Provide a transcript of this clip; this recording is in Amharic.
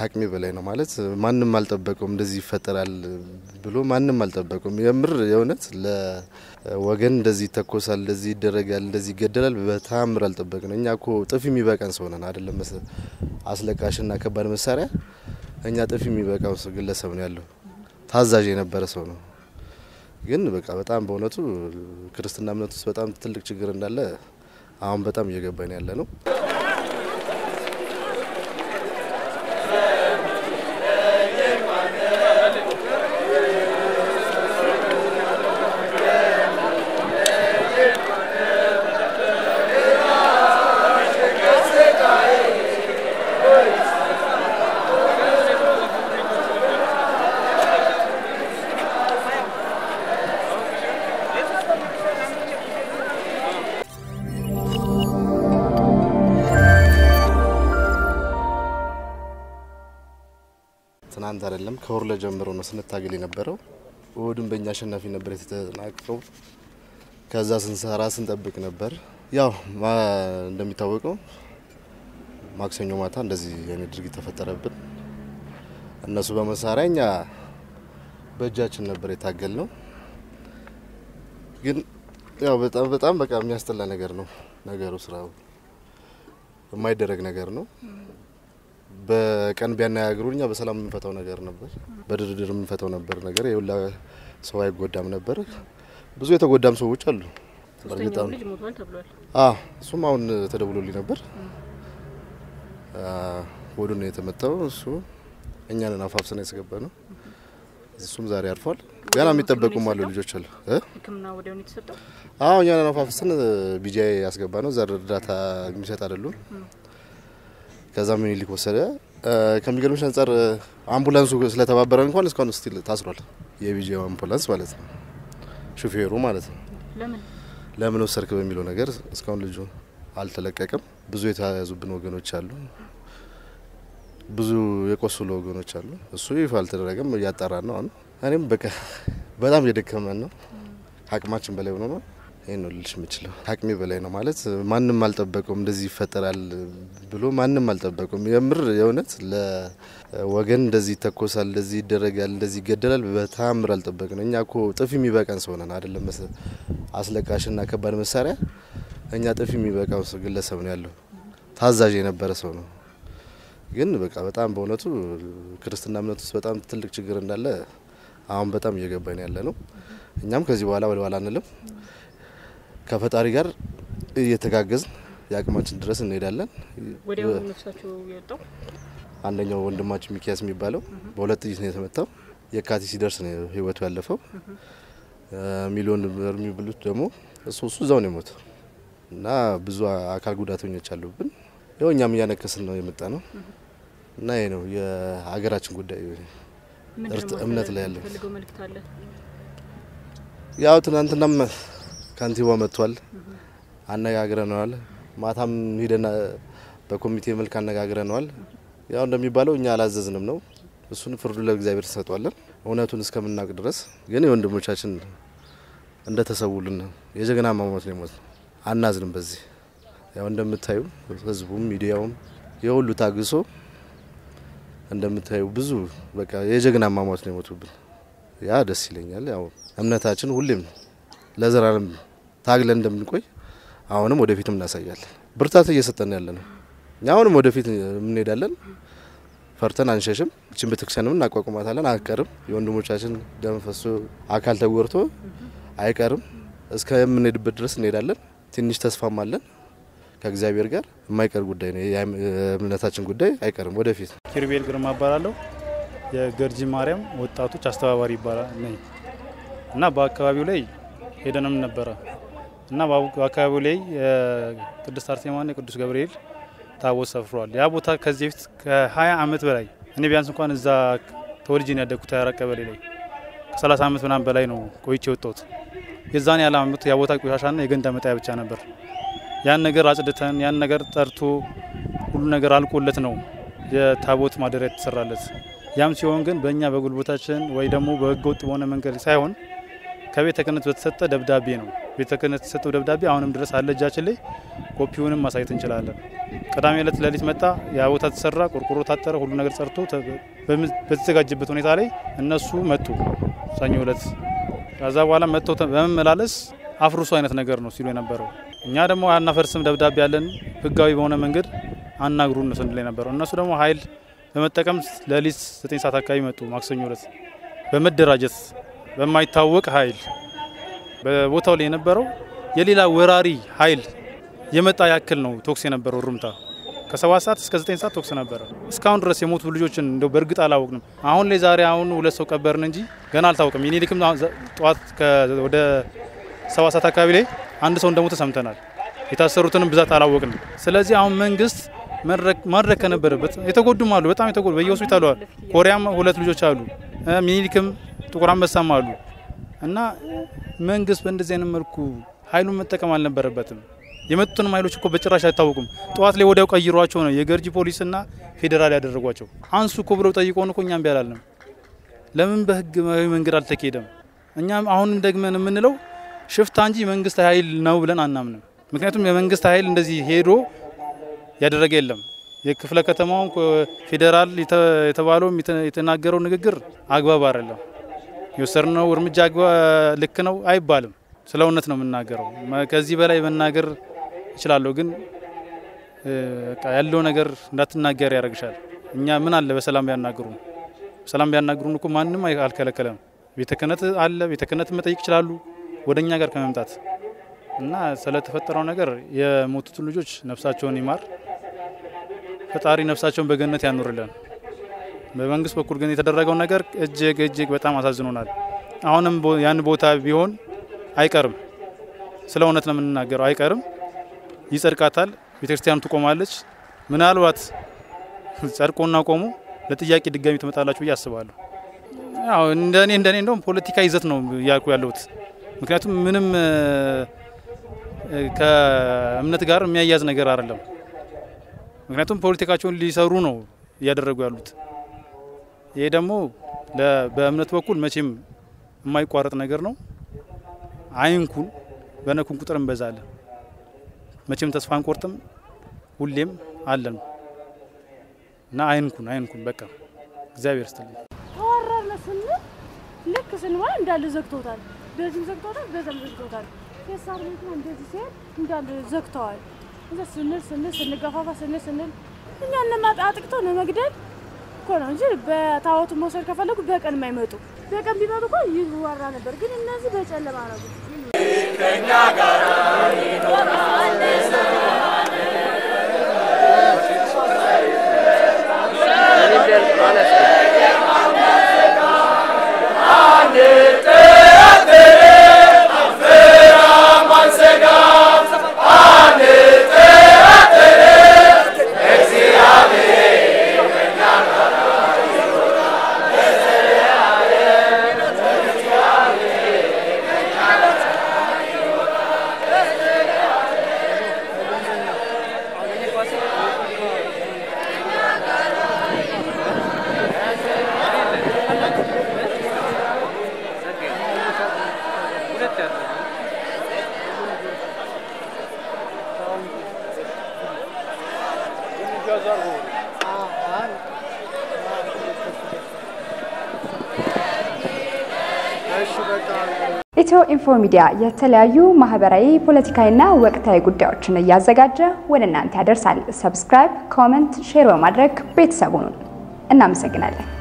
ከአቅሜ በላይ ነው ማለት ማንም አልጠበቀውም። እንደዚህ ይፈጠራል ብሎ ማንም አልጠበቀውም። የምር የእውነት ለወገን እንደዚህ ይተኮሳል፣ እንደዚህ ይደረጋል፣ እንደዚህ ይገደላል በተአምር አልጠበቅነው። እኛ እኮ ጥፊ የሚበቃን ሰው ነን አይደለም አስለቃሽና ከባድ መሳሪያ እኛ ጥፊ የሚበቃው ግለሰብ ነው ያለው። ታዛዥ የነበረ ሰው ነው። ግን በቃ በጣም በእውነቱ ክርስትና እምነት ውስጥ በጣም ትልቅ ችግር እንዳለ አሁን በጣም እየገባን ያለ ነው። ትናንት አይደለም ከወርለ ጀምሮ ነው ስንታገል የነበረው። እሁድም በእኛ አሸናፊ ነበር የተጠናቀቀው። ከዛ ስንሰራ ስንጠብቅ ነበር። ያው እንደሚታወቀው ማክሰኞ ማታ እንደዚህ አይነት ድርጊት ተፈጠረብን። እነሱ በመሳሪያ እኛ በእጃችን ነበር የታገል ነው። ግን ያው በጣም በጣም በቃ የሚያስጠላ ነገር ነው ነገሩ። ስራው የማይደረግ ነገር ነው። በቀን ቢያነጋግሩ እኛ በሰላም የምንፈታው ነገር ነበር፣ በድርድር የምንፈታው ነበር ነገር የሁላ ሰው አይጎዳም ነበር። ብዙ የተጎዳም ሰዎች አሉ። ሶስተኛው ልጅ ሞቷል ተብሏል። አዎ እሱም አሁን ተደውሎልኝ ነበር። ወዱ ነው የተመታው። እሱ እኛንን አፋፍሰን ያስገባ ነው። እሱም ዛሬ አርፏል። ገና የሚጠበቁም አሉ ልጆች አሉ። ሕክምና ወዲያው ነው የተሰጠው። አዎ እኛንን አፋፍሰን ቢጃይ ያስገባ ነው። ዛሬ እርዳታ የሚሰጥ አይደሉም። ከዛ ምኒልክ ወሰደ። ከሚገርምሽ አንጻር አምቡላንሱ ስለተባበረ እንኳን እስካሁን ስቲል ታስሯል። የቢጂ አምቡላንስ ማለት ነው፣ ሹፌሩ ማለት ነው። ለምን ለምን ወሰድክ በሚለው ነገር እስካሁን ልጁ አልተለቀቀም። ብዙ የተያዙብን ወገኖች አሉ፣ ብዙ የቆሰሉ ወገኖች አሉ። እሱ ይፋ አልተደረገም፣ እያጣራን ነው። አሁን እኔም በቃ በጣም እየደከመን ነው፣ አቅማችን በላይ ሆኖ ነው ይህን ነው ልልሽ የምችለው። አቅሜ በላይ ነው ማለት ማንም አልጠበቀውም። እንደዚህ ይፈጠራል ብሎ ማንም አልጠበቀውም። የምር የእውነት ለወገን እንደዚህ ይተኮሳል፣ እንደዚህ ይደረጋል፣ እንደዚህ ይገደላል በተአምር አልጠበቅነው። እኛ እኮ ጥፊ የሚበቃን ሰው ነን አይደለም አስለቃሽና ከባድ መሳሪያ እኛ ጥፊ የሚበቃው ግለሰብ ነው ያለው። ታዛዥ የነበረ ሰው ነው። ግን በቃ በጣም በእውነቱ ክርስትና እምነት ውስጥ በጣም ትልቅ ችግር እንዳለ አሁን በጣም እየገባን ያለ ነው። እኛም ከዚህ በኋላ ወደኋላ አንልም። ከፈጣሪ ጋር እየተጋገዝን የአቅማችን ድረስ እንሄዳለን። ወዲያው ነፍሳቸው የወጣው አንደኛው ወንድማችን ሚኪያስ የሚባለው በሁለት ጥይት ነው የተመታው። የካቲት ሲደርስ ነው ህይወቱ ያለፈው። ሚሊዮን ብር የሚብሉት ደግሞ እሱ እሱ እዛው ነው የሞተው እና ብዙ አካል ጉዳተኞች አሉብን። ያው እኛም እያነከስን ነው የመጣ ነው እና ይሄ ነው የሀገራችን ጉዳይ እምነት ላይ ያለ ፈልገው መልእክት አለ። ያው ትናንትናም ከንቲባ መጥቷል፣ አነጋግረነዋል። ማታም ሂደን በኮሚቴ መልክ አነጋግረነዋል። ያው እንደሚባለው እኛ አላዘዝንም ነው። እሱን ፍርዱ ለእግዚአብሔር ተሰጧለን። እውነቱን እስከምናውቅ ድረስ ግን የወንድሞቻችን እንደተሰውልን የጀግና ማሞት ነው የሞት ነው። አናዝንም በዚህ ያው እንደምታዩ ህዝቡም ሚዲያውም የሁሉ ታግሶ እንደምታዩ ብዙ በቃ የጀግና ማሟት ነው የሞቱብን። ያ ደስ ይለኛል። ያው እምነታችን ሁሌም ለዘላለም ታግለን እንደምንቆይ አሁንም ወደፊትም እናሳያለን። ብርታት እየሰጠን ያለ ነው። እኛ አሁንም ወደፊት እንሄዳለን። ፈርተን አንሸሽም። እችን ቤተክርስቲያንም እናቋቁማታለን። አይቀርም የወንድሞቻችን ደም ፈሶ አካል ተጎርቶ አይቀርም። እስከ የምንሄድበት ድረስ እንሄዳለን። ትንሽ ተስፋም አለን ከእግዚአብሔር ጋር የማይቀር ጉዳይ ነው። የእምነታችን ጉዳይ አይቀርም ወደፊት ኪሩቤል ግርማ እባላለሁ። የገርጂ ማርያም ወጣቶች አስተባባሪ ይባላል ነኝ እና በአካባቢው ላይ ሄደንም ነበረ እና በአካባቢው ላይ የቅድስት አርሴማና የቅዱስ ገብርኤል ታቦት ሰፍሯል። ያ ቦታ ከዚህ በፊት ከ20 ዓመት በላይ እኔ ቢያንስ እንኳን እዛ ተወልጄ ነው ያደግኩት ያራ ቀበሌ ላይ ከ30 ዓመት ምናምን በላይ ነው ቆይቼ የወጣሁት። የዛን ያለ ዓመት ያ ቦታ ቆሻሻና የገንዳ መጣያ ብቻ ነበር። ያን ነገር አጽድተን ያን ነገር ጠርቶ ሁሉ ነገር አልቆለት ነው የታቦት ማደሪያ የተሰራለት። ያም ሲሆን ግን በእኛ በጉልበታችን ወይ ደግሞ በህገ ወጥ በሆነ መንገድ ሳይሆን ከቤተ ክህነት በተሰጠ ደብዳቤ ነው ቤተ ክህነት የተሰጠው ደብዳቤ አሁንም ድረስ አለ እጃችን ላይ። ኮፒውንም ማሳየት እንችላለን። ቅዳሜ ዕለት ሌሊት መጣ፣ ያ ቦታ ተሰራ፣ ቆርቆሮ ታጠረ፣ ሁሉ ነገር ጸርቶ በተዘጋጀበት ሁኔታ ላይ እነሱ መጡ ሰኞ ዕለት። ከዛ በኋላ መጥተው በመመላለስ አፍርሱ አይነት ነገር ነው ሲሉ የነበረው። እኛ ደግሞ አናፈርስም ደብዳቤ ያለን ህጋዊ በሆነ መንገድ አናግሩን ነው ስንል የነበረው። እነሱ ደግሞ ኃይል በመጠቀም ሌሊት ዘጠኝ ሰዓት አካባቢ መጡ ማክሰኞ ዕለት በመደራጀት በማይታወቅ ኃይል በቦታው ላይ የነበረው የሌላ ወራሪ ኃይል የመጣ ያክል ነው ቶክስ የነበረው እሩምታ ከሰባት ሰዓት እስከ ዘጠኝ ሰዓት ቶክስ ነበረ። እስካሁን ድረስ የሞቱ ልጆችን እንደው በእርግጥ አላወቅንም። አሁን ላይ ዛሬ አሁን ሁለት ሰው ቀበርን እንጂ ገና አልታወቅም። የኔሊክም ጠዋት ወደ ሰባት ሰዓት አካባቢ ላይ አንድ ሰው እንደሞተ ሰምተናል። የታሰሩትንም ብዛት አላወቅንም። ስለዚህ አሁን መንግስት ማድረግ ከነበረበት የተጎዱም አሉ፣ በጣም የተጎዱ በየሆስፒታሉ አሉ። ኮሪያም ሁለት ልጆች አሉ፣ ሚኒሊክም ጥቁር አንበሳም አሉ። እና መንግስት በእንደዚህ አይነት መልኩ ኃይሉን መጠቀም አልነበረበትም። የመጡትንም ኃይሎች እኮ በጭራሽ አይታወቁም። ጠዋት ላይ ወዲያው ቀይሯቸው ነው የገርጂ ፖሊስና ፌዴራል ያደረጓቸው። አንሱ እኮ ብለው ጠይቆን እኮ እኛም ቢያላልንም ለምን በህጋዊ መንገድ አልተካሄደም? እኛም አሁንም ደግመን የምንለው ሽፍታ እንጂ መንግስት ኃይል ነው ብለን አናምንም። ምክንያቱም የመንግስት ኃይል እንደዚህ ሄዶ ያደረገ የለም። የክፍለ ከተማውን ፌዴራል የተባለው የተናገረው ንግግር አግባብ አይደለም። የወሰድነው እርምጃ ልክ ነው አይባልም። ስለ እውነት ነው የምናገረው። ከዚህ በላይ መናገር እችላለሁ፣ ግን ያለው ነገር እንዳትናገር ያደርግሻል። እኛ ምን አለ በሰላም ቢያናግሩን፣ በሰላም ቢያናግሩን እኮ ማንም አልከለከለም። ቤተ ክህነት አለ፣ ቤተ ክህነት መጠየቅ ይችላሉ ወደ እኛ ጋር ከመምጣት እና ስለተፈጠረው ነገር የሞቱትን ልጆች ነፍሳቸውን ይማር ፈጣሪ ነፍሳቸውን በገነት ያኑርልን። በመንግስት በኩል ግን የተደረገው ነገር እጅግ እጅግ በጣም አሳዝኖናል። አሁንም ያን ቦታ ቢሆን አይቀርም፣ ስለ እውነት ነው የምንናገረው፣ አይቀርም፣ ይጸድቃታል፣ ቤተክርስቲያኑ ትቆማለች። ምናልባት ጸድቆና ቆሞ ለጥያቄ ድጋሚ ትመጣላችሁ ብዬ አስባለሁ። ያው እንደኔ እንደኔ እንደውም ፖለቲካ ይዘት ነው እያልኩ ያለሁት ምክንያቱም ምንም ከእምነት ጋር የሚያያዝ ነገር አይደለም። ምክንያቱም ፖለቲካቸውን ሊሰሩ ነው እያደረጉ ያሉት። ይሄ ደግሞ በእምነት በኩል መቼም የማይቋረጥ ነገር ነው። አይንኩን፣ በነኩን ቁጥር እንበዛለን። መቼም ተስፋ አንቆርጥም፣ ሁሌም አለን እና አይንኩን፣ አይንኩን። በቃ እግዚአብሔር ይስጥልኝ። ተወረርነ ስንል ልክ ስንሆን እንዳለ ዘግቶታል። በዚህም ዘግቶታል፣ በዛም ዘግቶታል። ፌሳር ቤት ነው እንደዚህ ሲሄድ እንዳለ ዘግተዋል። እዛ ስንል ስንል ስንገፋፋ ስንል ስንል እኛን ለማጣ አጥቅተው ለመግደል እኮ ነው እንጂ በታወቱ መውሰድ ከፈለጉ በቀን የማይመጡ በቀን ቢመጡ እኮ ይወራ ነበር። ግን እነዚህ በጨለማ ነው። ከኛ ጋር ይኖራል ኢትዮ ኢንፎ ሚዲያ የተለያዩ ማህበራዊ፣ ፖለቲካዊና ወቅታዊ ጉዳዮችን እያዘጋጀ ወደ እናንተ ያደርሳል። ሰብስክራይብ፣ ኮመንት፣ ሼር በማድረግ ቤተሰቡን እናመሰግናለን።